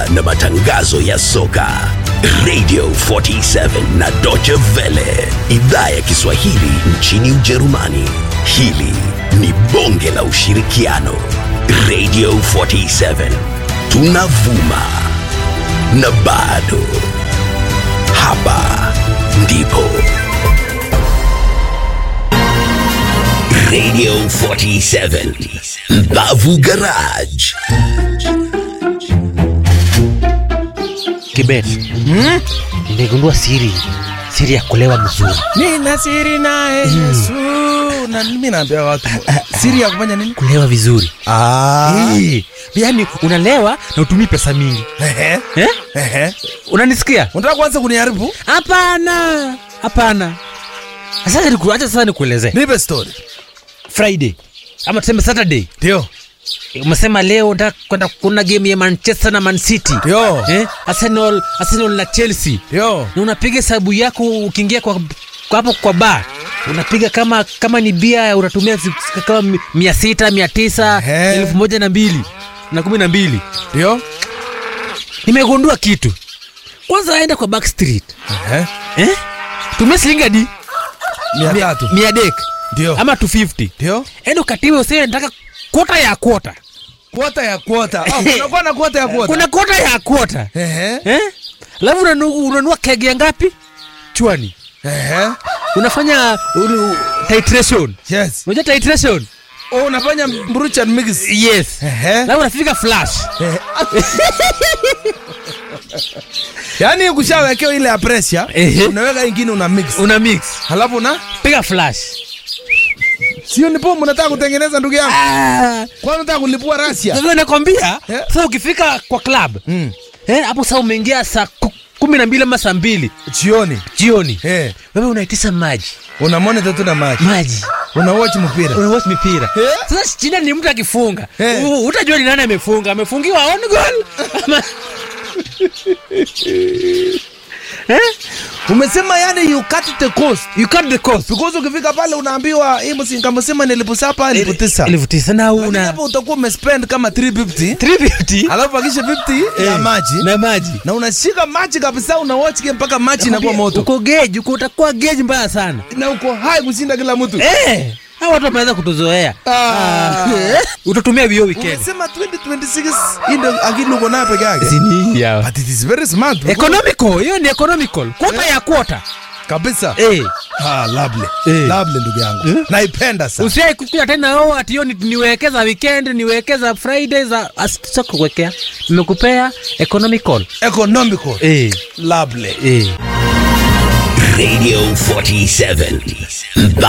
na matangazo ya soka. Radio 47 na Deutsche Welle, idhaa ya Kiswahili nchini Ujerumani. Hili ni bonge la ushirikiano. Radio 47 tunavuma na bado hapa ndipo Radio 47 Mbavu Garage. Kibet, nimegundua siri siri ya kulewa mzuri. nina siri naye Yesu na mimi naambia watu siri ya kufanya nini? Kulewa vizuri. Ah. Eh, yaani unalewa na utumii pesa mingi. Ehe. Eh? Ehe. Unanisikia? Unataka kuanza kuniharibu? Hapana. Hapana. Sasa niku, acha sasa nikuelezee. Nipe story. Friday ama tuseme Saturday. Ndio. Umesema leo unataka kwenda kuona game ya Manchester na Man City. Ndio. Eh? Arsenal, Arsenal na Chelsea. Ndio. na unapiga hesabu yako ukiingia kwa kwa hapo kwa bar unapiga kama kama ni bia unatumia zi- kama mi- mia sita mia tisa Ehe. elfu moja na mbili na kumi na mbili Ndio. nimegundua kitu kwanza aenda kwa backstreet Ehe. eh? tumia shilingi hadi Mia tatu. mia dek Ndio. ama 250 Ndio. enda ukatiwe usiwe nataka kota ya kota Kwota ya kwota. Ah, unakuwa na kwota ya kwota. kuna kota ya kota Ehe. eh? alafu unanu- unanua kege ya ngapi chwani Ehe. unafanya ulu, titration Yes. unajua titration Oh, unafanya mrucha mix. yes Ehe. alafu unafika flash Yaani ukishawekewa ile ya pressure, Ehe. unaweka ingine una mix. una mix Halafu na piga flash sio ni bomu unataka kutengeneza ndugu yangu. Ah, Kwani unataka kulipua Russia? sasa nakwambia Eh. sasa ukifika kwa club Mm. eh, hapo sasa umeingia saa ku- kumi na mbili ama saa mbili Jioni. jioni Eh. wewe unaitisha maji Una monitor tu na maji. maji Una watch mpira. unawatch mipira Eh. sasa chini ni mtu akifunga Eh. U- utajua ni nani amefunga amefungiwa on goal ama eh? Umesema yani you cut the cost. you cut the cost Because ukifika pale unaambiwa hii msinga msema ni elfu saba elfu tisa. elfu tisa na Lakini una hapo utakuwa umespend kama 350 350 alafu akisha 50 ya Eh, maji na maji na unashika maji kabisa una watch game mpaka maji inakuwa moto uko geji uko utakuwa geji mbaya sana na uko hai kushinda kila mtu. eh hao watu wameanza kutuzoea Ah. Ah. utatumia vio weekend Umesema 2026 hii ndio akili uko nayo peke yake. Sini ya. But it is very smart. because- economical hiyo ni economical kwota ya kwota Kabisa. eh Ah, lovely. Eh. Lovely ndugu yangu. Naipenda sana. usiai kukuja tena oh ati hiyo ni- niwekeza weekend niwekeza friday za sasa kuwekea nimekupea economical Economical. eh Lovely. eh Radio 47